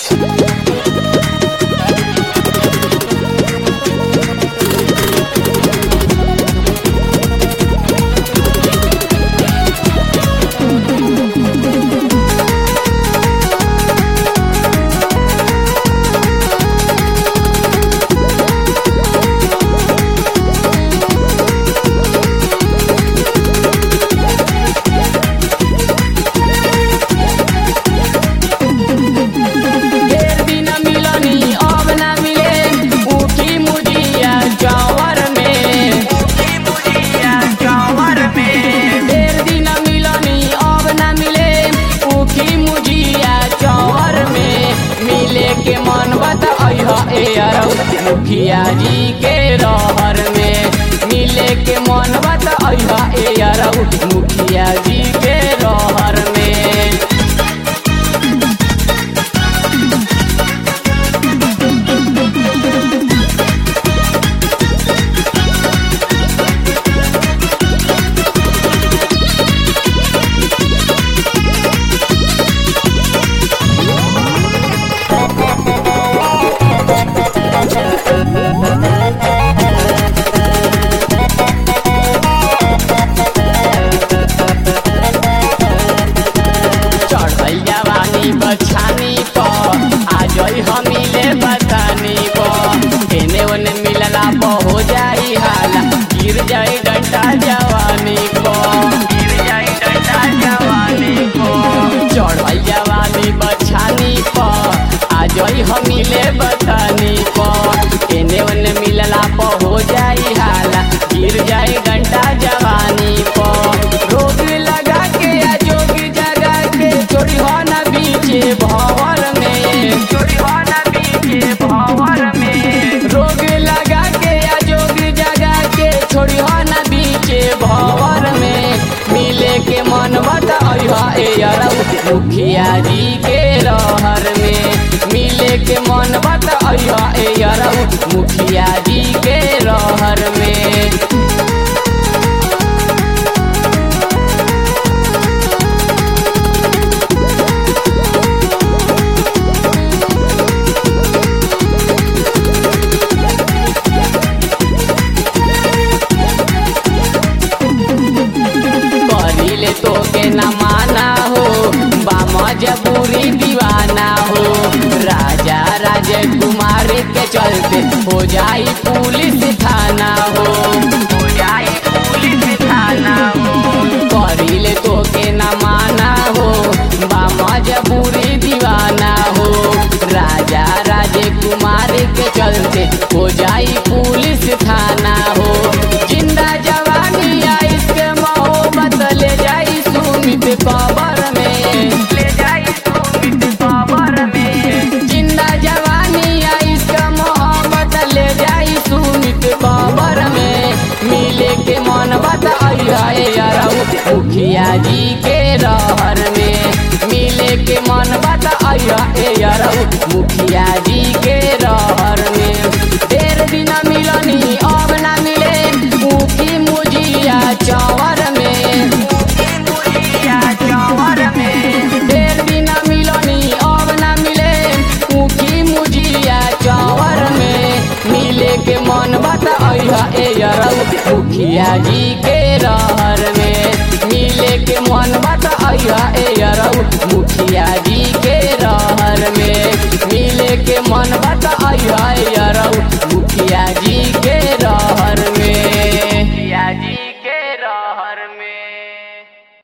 ढेर दिन मिलनी अब ना मिले ऊखी मुजिया जवर में ढेर दिन मिलनी अब ना मिले ऊखी मुजिया जवर में मिले के मन बता ए अरौ मुखिया जी के रहर में मिले के मन बता ए अरौ मुखिया जी के रहर में चढ़ल जवानी बछानी पर आ जई हमीले बतानी पर एने ओने मिलला पर हो जाई हाला गिर जाई डंडा जवानी पर गिर जाई डंडा जवानी पर चढ़ल जवानी बछानी पर आ जई हमीले बतानी पर एने ओने मिलला पर हो जाई हाला गिर जाई डंडा जवानी पर रोग लगा के आ जोग जगा के चोरी हो ना बीचे भंवर में चोरी हो ना बीचे भंवर में रोग लगा के आ जोग जगा के छोड़ी हो ना बीचे भंवर में मिले के मन बता ए अरौ मुखिया जी के रहर में मिले के मन बता ए अरौ मुखिया जी के रहर में करिले तो के न माना हो बामा जबूरी दीवाना हो राजा राजकुमार के चलते हो जाई पुलिस थाना हो हो जाई पुलिस थाना हो करिले तो के न माना हो बामा जबूरी दीवाना हो राजा राजकुमार के चलते हो जाई पुलिस थाना हो जिंदा जवानी आई के मोहब्बत ले जाई सुमित कबर में ले जाई सुमित कबर में जिंदा जवानी आई के मोहब्बत ले जाई सुमित कबर में मिले के मन बताई अरौ मुखिया जी के रहर में मिले के मन बताई अरौ मुखिया जी के रहर में ढेर दिन मिलनी अब ना मिले ऊखी मुजिया चौवर में ढेर दिन मिलनी अब ना मिले ऊखी मुजिया चौवर में मिले के मन बता ए अरौ मुखिया जी के रहर में मिले के मन बता ए अरौ मुखिया जी